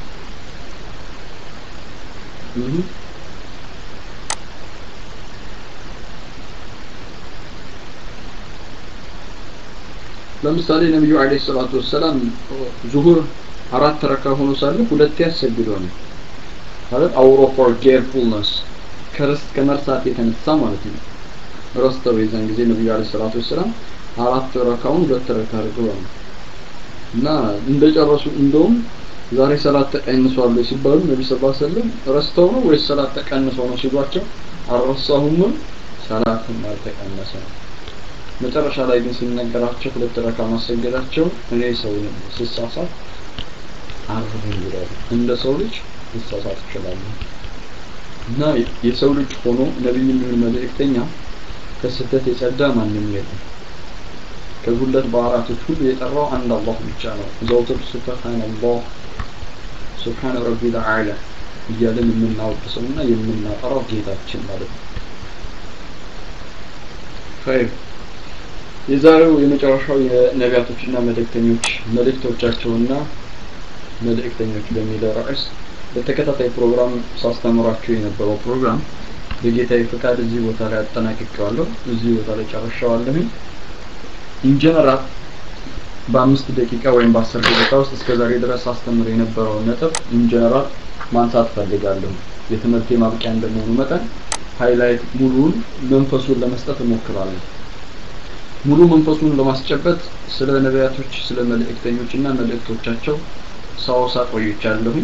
ለምሳሌ ነብዩ አለይሂ ሰላቱ ወሰላም ዙሁር አራት ረካ ሆኖ ሳለ ሁለት ያሰግዱ ነው ማለት አውሮ ፎር ኬርፉልነስ ከረስት ከመርሳት የተነሳ ማለት ነው ረስተው የዛን ጊዜ ነብዩ አለይሂ ሰላቱ ወሰላም አራት ረካውን ሁለት ረካ አድርገው ነው እና እንደጨረሱ እንደውም ዛሬ ሰላት ተቀንሷል ሲባሉ ነቢ ስ ሰለም ረስተው ነው ወይስ ሰላት ተቀንሶ ነው ሲሏቸው አልረሳሁምም ሰላትም አልተቀነሰ ነው መጨረሻ ላይ ግን ሲነገራቸው ሁለት ረካ ማሰገዳቸው እኔ ሰው ነኝ ስሳሳት አርፉኝ ይላሉ እንደ ሰው ልጅ ልሳሳት እችላለሁ እና የሰው ልጅ ሆኖ ነቢይ የሚሆን መልእክተኛ ከስህተት የጸዳ ማንም የለም ከጉለት ባህራቶች ሁሉ የጠራው አንድ አላህ ብቻ ነው ዘውትር ሱብሃንአላህ ሱብሃነ ረቢል አዕላ እያለን የምናወድሰውና የምናጠራው ጌታችን ማለት ነው ኸይር የዛሬው የመጨረሻው የነቢያቶችና መልእክተኞች መልእክቶቻቸውና መልእክተኞች በሚለው ርዕስ በተከታታይ ፕሮግራም ሳስተምራችሁ የነበረው ፕሮግራም በጌታዊ ፍቃድ እዚህ ቦታ ላይ አጠናቅቄዋለሁ እዚህ ቦታ ላይ ጨርሻዋለሁኝ ኢንጀነራል በአምስት ደቂቃ ወይም በአስር ደቂቃ ውስጥ እስከ ዛሬ ድረስ አስተምር የነበረውን ነጥብ ኢንጀነራል ማንሳት ፈልጋለሁ የትምህርት ማብቂያ እንደመሆኑ መጠን ሃይላይት ሙሉውን መንፈሱን ለመስጠት እሞክራለሁ ሙሉ መንፈሱን ለማስጨበጥ ስለ ነቢያቶች ስለ መልእክተኞች እና መልእክቶቻቸው ሳወሳ ቆይቻለሁኝ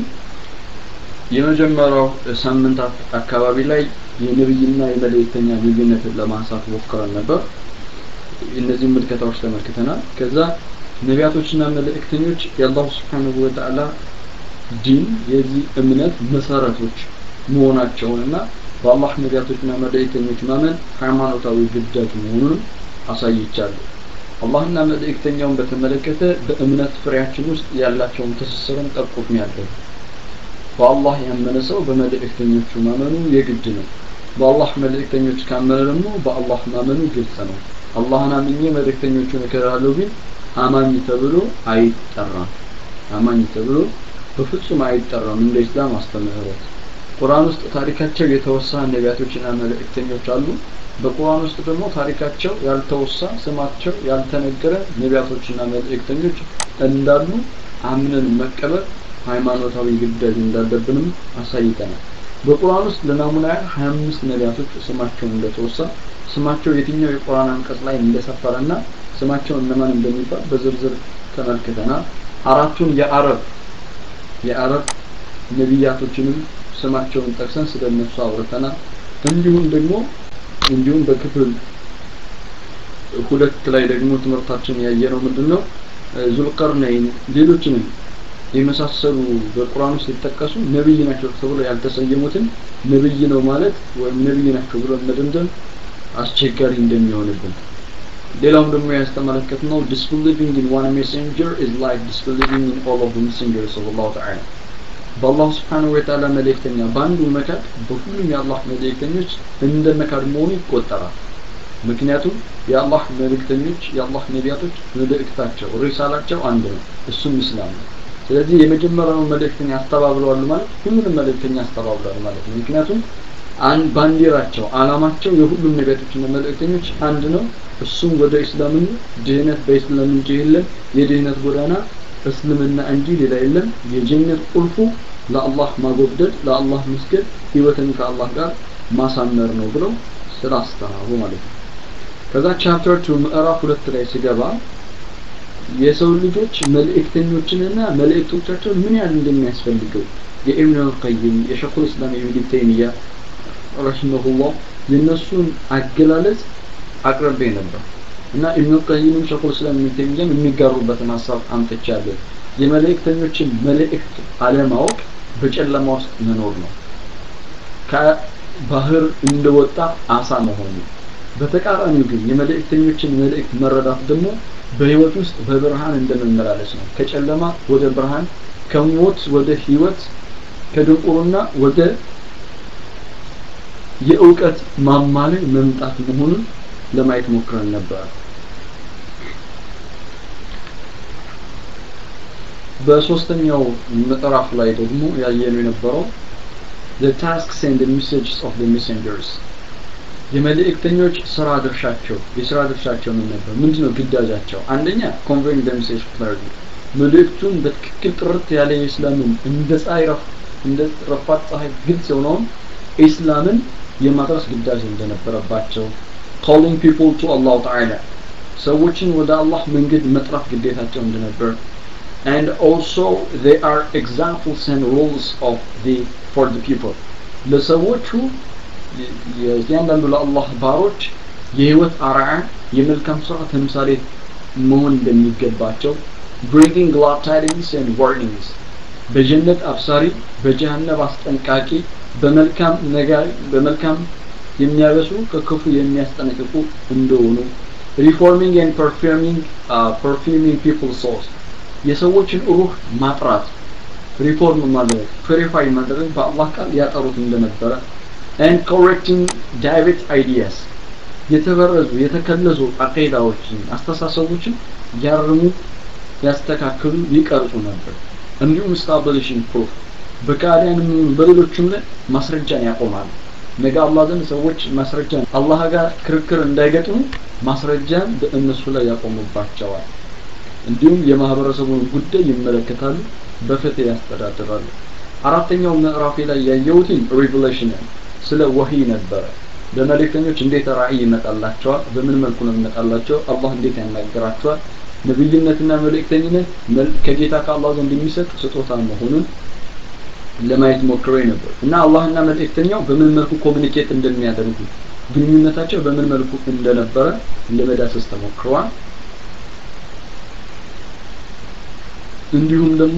የመጀመሪያው ሳምንታት አካባቢ ላይ የነብይና የመልእክተኛ ልዩነትን ለማንሳት ሞክረን ነበር እነዚህ ምልከታዎች ተመልክተናል ከዛ ነቢያቶችና መልእክተኞች የአላሁ ስብሓንሁ ወተዓላ ዲን የዚህ እምነት መሰረቶች መሆናቸውንና በአላህ ነቢያቶችና መልእክተኞች ማመን ሃይማኖታዊ ግዳጅ መሆኑንም አሳይቻለሁ አላህና መልእክተኛውን በተመለከተ በእምነት ፍሬያችን ውስጥ ያላቸውን ትስስርን ጠቁም ያለው በአላህ ያመነ ሰው በመልእክተኞቹ ማመኑ የግድ ነው በአላህ መልእክተኞች ካመነ ደግሞ በአላህ ማመኑ ግልጽ ነው አላህን አምኜ መልእክተኞቹን እከራለሁ ቢል አማኝ ተብሎ አይጠራም አማኝ ተብሎ በፍጹም አይጠራም እንደ ኢስላም አስተምህሮት ቁርአን ውስጥ ታሪካቸው የተወሳ ነቢያቶችና መልእክተኞች አሉ በቁርአን ውስጥ ደግሞ ታሪካቸው ያልተወሳ ስማቸው ያልተነገረ ነቢያቶችና መልእክተኞች እንዳሉ አምነን መቀበል ሃይማኖታዊ ግዳጅ እንዳለብንም አሳይተናል በቁርአን ውስጥ ለናሙና ያህል 25 ነቢያቶች ስማቸው እንደተወሳ ስማቸው የትኛው የቁርአን አንቀጽ ላይ እንደሰፈረና ስማቸው እነማን እንደሚባል በዝርዝር ተመልክተናል አራቱን የአረብ የአረብ ነቢያቶችንም ስማቸውን ጠቅሰን ስለነሱ አውርተናል እንዲሁም ደግሞ እንዲሁም በክፍል ሁለት ላይ ደግሞ ትምህርታችን ያየነው ምንድነው ዙልቀርነይን ሌሎችንም የመሳሰሉ በቁርአን ውስጥ የተጠቀሱ ነብይ ናቸው ተብሎ ያልተሰየሙትን ነብይ ነው ማለት ወይም ነብይ ናቸው ብሎ መደምደም አስቸጋሪ እንደሚሆንብን ሌላውም ደግሞ ያስተመለከትነው disbelieving in one messenger is like disbelieving in all of the messengers of Allah Ta'ala በአላህ ስብሓን ወተዓላ መልእክተኛ በአንዱ መካድ በሁሉም የአላህ መልእክተኞች እንደ መካድ መሆኑ ይቆጠራል ምክንያቱም የአላህ መልእክተኞች የአላህ ነቢያቶች መልእክታቸው ሪሳላቸው አንድ ነው እሱም እስላም ነው ስለዚህ የመጀመሪያውን መልእክተኛ አስተባብለዋል ማለት ሁሉንም መልእክተኛ አስተባብለዋል ማለት ነው ምክንያቱም አንድ ባንዲራቸው አላማቸው የሁሉም ነቢያቶችና መልእክተኞች አንድ ነው እሱም ወደ እስላም ድህነት በእስላም እንጂ የለም የድህነት ጎዳና እስልምና እንጂ ሌላ የለም የጀነት ቁልፉ ለአላህ ማጎብደድ ለአላህ መስገድ ህይወትን ከአላህ ጋር ማሳመር ነው ብለው ስላስተማሩ ማለት ነው ከዛ ቻፕተር ቱ ምዕራፍ ሁለት ላይ ሲገባ የሰው ልጆች መልእክተኞችንና መልእክቶቻቸውን ምን ያህል እንደሚያስፈልገው የኢብኑ አልቀይም የሸኹል እስላም ኢብኑ ተይሚያ ረሂመሁላህ የነሱን አገላለጽ አቅርቤ ነበር እና ኢብኑ ቀይምም ሸኹል እስላም ኢብኑ ተይሚያም የሚጋሩበትን ሀሳብ አምጥቻለሁ የመልእክተኞችን መልእክት አለማወቅ በጨለማ ውስጥ መኖር ነው ከባህር እንደወጣ አሳ መሆኑ በተቃራኒው ግን የመልእክተኞችን መልእክት መረዳት ደግሞ በህይወት ውስጥ በብርሃን እንደመመላለስ ነው ከጨለማ ወደ ብርሃን ከሞት ወደ ህይወት ከድንቁርና ወደ የእውቀት ማማ ላይ መምጣት መሆኑን ለማየት ሞክረን ነበር በሶስተኛው ምዕራፍ ላይ ደግሞ ያየነው የነበረው the tasks and the messages of the messengers የመልእክተኞች ስራ ድርሻቸው የስራ ድርሻቸው ምን ነበር ምንድነው ግዳጃቸው አንደኛ conveying the message clearly መልእክቱን በትክክል ጥርት ያለ የእስላምን እንደ ፀሐይ ረፍ እንደ ረፋት ፀሐይ ግልጽ የሆነውን ኢስላምን የማድረስ ግዳጅ እንደነበረባቸው calling people to Allah Ta'ala ሰዎችን ወደ አላህ መንገድ መጥራት ግዴታቸው እንደነበር and also they are examples and rules of the for the people ለሰዎቹ እያንዳንዱ ለአላህ ባሮች የህይወት አርአያ የመልካም ስራ ተምሳሌ መሆን እንደሚገባቸው bringing glad tidings and warnings በጀነት አብሳሪ በጀሃነም አስጠንቃቂ በመልካም ነገር በመልካም የሚያበሱ ከክፉ የሚያስጠነቅቁ እንደሆኑ ሪፎርሚንግ ኤንድ ፐርፊርሚንግ ፐርፊርሚንግ ፒፕል ሶልስ የሰዎችን ሩህ ማጥራት ሪፎርም ማድረግ ፕሪፋይ ማድረግ በአላህ ቃል ያጠሩት እንደነበረ ኤንድ ኮሬክቲንግ ዳይሬክት አይዲያስ የተበረዙ የተከለሱ አቂዳዎችን አስተሳሰቦችን ያርሙ ያስተካክሉ ይቀርጹ ነበር እንዲሁም ስታብሊሽንግ ፕሩፍ በካዲያንም በሌሎችም ላይ ማስረጃን ያቆማሉ ነገ አላህ ዘንድ ሰዎች ማስረጃን አላህ ጋር ክርክር እንዳይገጥሙ ማስረጃን በእነሱ ላይ ያቆሙባቸዋል እንዲሁም የማህበረሰቡን ጉዳይ ይመለከታሉ በፍትህ ያስተዳድራሉ አራተኛው ምዕራፌ ላይ ያየሁትን ሪቨሌሽን ስለ ወህይ ነበረ በመልእክተኞች እንዴት ራእይ ይመጣላቸዋል በምን መልኩ ነው ይመጣላቸው አላህ እንዴት ያናገራቸዋል ነብይነትና መልእክተኝነት ከጌታ ከአላህ ዘንድ የሚሰጥ ስጦታ መሆኑን ለማየት ሞክሬ ነበር እና አላህና መልእክተኛው በምን መልኩ ኮሚኒኬት እንደሚያደርጉ ግንኙነታቸው በምን መልኩ እንደነበረ ለመዳሰስ ተሞክረዋል እንዲሁም ደግሞ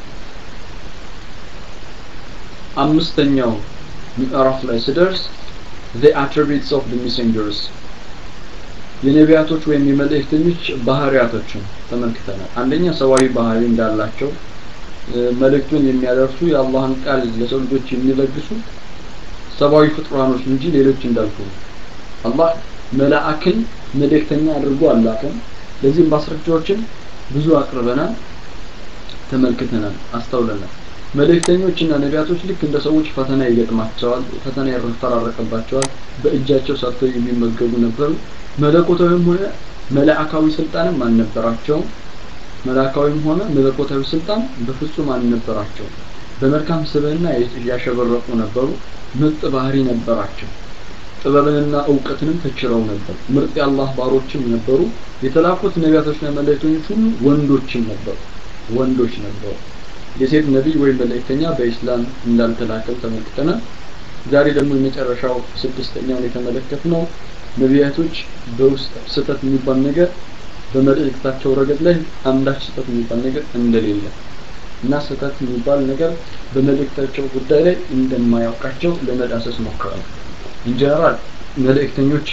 አምስተኛው ምዕራፍ ላይ ስደርስ the attributes of the messengers የነቢያቶች ወይም የመልእክተኞች ባህሪያቶችን ተመልክተናል አንደኛ ሰዋዊ ባህሪ እንዳላቸው መልእክቱን የሚያደርሱ የአላህን ቃል ለሰው ልጆች የሚለግሱ ሰብአዊ ፍጡራኖች እንጂ ሌሎች እንዳልኩ አላህ መላእክን መልእክተኛ አድርጎ አላከም ለዚህም ማስረጃዎችን ብዙ አቅርበናል ተመልክተናል አስተውለናል መልእክተኞችና ነቢያቶች ልክ እንደ ሰዎች ፈተና ይገጥማቸዋል ፈተና ይፈራረቅባቸዋል በእጃቸው ሰርተው የሚመገቡ ነበሩ መለኮታዊም ሆነ መላእካዊ ስልጣንም አልነበራቸውም መላእካዊም ሆነ መለኮታዊ ስልጣን በፍጹም አልነበራቸውም በመልካም ስብዕና ያሸበረቁ ነበሩ ምርጥ ባህሪ ነበራቸው ጥበብንና እውቀትንም ተችረው ነበር ምርጥ የአላህ ባሮችም ነበሩ የተላኩት ነቢያቶችና መልእክተኞች ሁሉ ወንዶችም ነበሩ ወንዶች ነበሩ የሴት ነቢይ ወይም መልእክተኛ በኢስላም እንዳልተላከም ተመልክተናል ዛሬ ደግሞ የመጨረሻው ስድስተኛውን የተመለከትነው ነቢያቶች በውስጥ ስህተት የሚባል ነገር በመልእክታቸው ረገድ ላይ አንዳች ስህተት የሚባል ነገር እንደሌለ እና ስህተት የሚባል ነገር በመልእክታቸው ጉዳይ ላይ እንደማያውቃቸው ለመዳሰስ ሞክረዋል ኢንጀነራል መልእክተኞች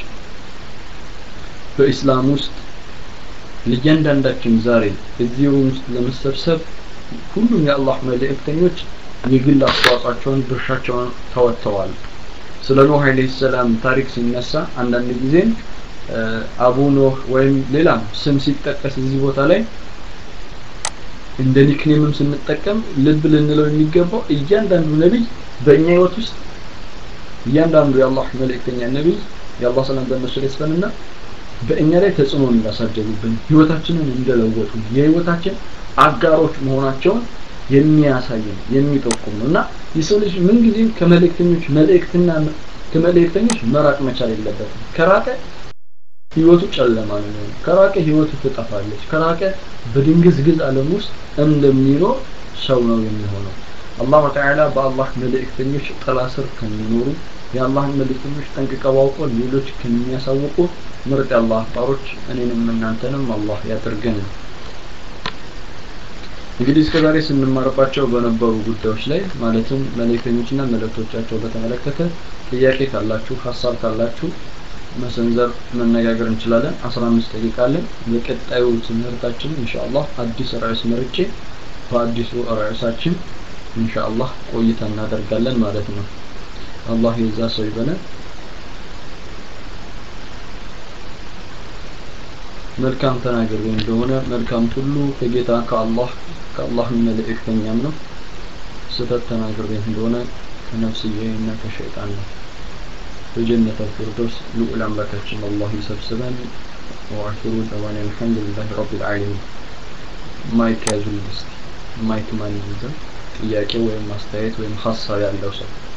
በኢስላም ውስጥ ለእያንዳንዳችን ዛሬ እዚህ ሩም ውስጥ ለመሰብሰብ ሁሉም የአላህ መልእክተኞች የግል አስተዋጽኦቸውን ድርሻቸውን ተወጥተዋል ስለ ኖህ አለይሂ ሰላም ታሪክ ሲነሳ አንዳንድ ጊዜ አቡ ኖህ ወይም ሌላም ስም ሲጠቀስ እዚህ ቦታ ላይ እንደ ኒክኔምም ስንጠቀም ልብ ልንለው የሚገባው እያንዳንዱ ነቢይ በእኛ ህይወት ውስጥ እያንዳንዱ የአላህ መልእክተኛ ነቢይ የአላህ ሰላም በእነሱ ላይ ይስፈንና በእኛ ላይ ተጽዕኖ እንዳሳደሩብን ህይወታችንን እንደለወጡ የህይወታችን አጋሮች መሆናቸውን የሚያሳይ ነው የሚጠቁም ነው እና የሰው ልጅ ምንጊዜም ከመልእክተኞች መልእክትና ከመልእክተኞች መራቅ መቻል የለበትም ከራቀ ህይወቱ ጨለማ ነው የሚሆነው ከራቀ ህይወቱ ትጠፋለች ከራቀ በድንግዝግዝ ዓለም ውስጥ እንደሚኖር ሰው ነው የሚሆነው አላሁ ተዓላ በአላህ መልእክተኞች ጥላ ስር ከሚኖሩ የአላህን መልእክተኞች ጠንቅቀው አውቀው ሌሎች ከሚያሳውቁ ምርጥ የአላህ ባሮች እኔንም እናንተንም አላህ ያድርገን እንግዲህ እስከዛሬ ስንማርባቸው በነበሩ ጉዳዮች ላይ ማለትም መልእክተኞችና መልእክቶቻቸው በተመለከተ ጥያቄ ካላችሁ ሀሳብ ካላችሁ መሰንዘር መነጋገር እንችላለን 15 ደቂቃ አለን በቀጣዩ ትምህርታችን ኢንሻአላህ አዲስ ርዕስ መርጬ በአዲሱ ርዕሳችን ኢንሻአላህ ቆይታ እናደርጋለን ማለት ነው አላህ የዛ ሰው ይበለን መልካም ተናገር እንደሆነ መልካም ሁሉ ከጌታ ከአላህ ከአላህ መልእክተኛም ነው ስህተት ተናግሬ እንደሆነ ከነፍስዬና ከሸይጣን ነው በጀነት الفردوس ልዑል አምላካችን አላህ ይሰብስበን وآخر دعوانا الحمد لله رب العالمين ማይክ ያዙልኝ እስቲ ማይክ ማን ይዘን ጥያቄ ወይም ማስተያየት ወይም ሀሳብ ያለው ሰው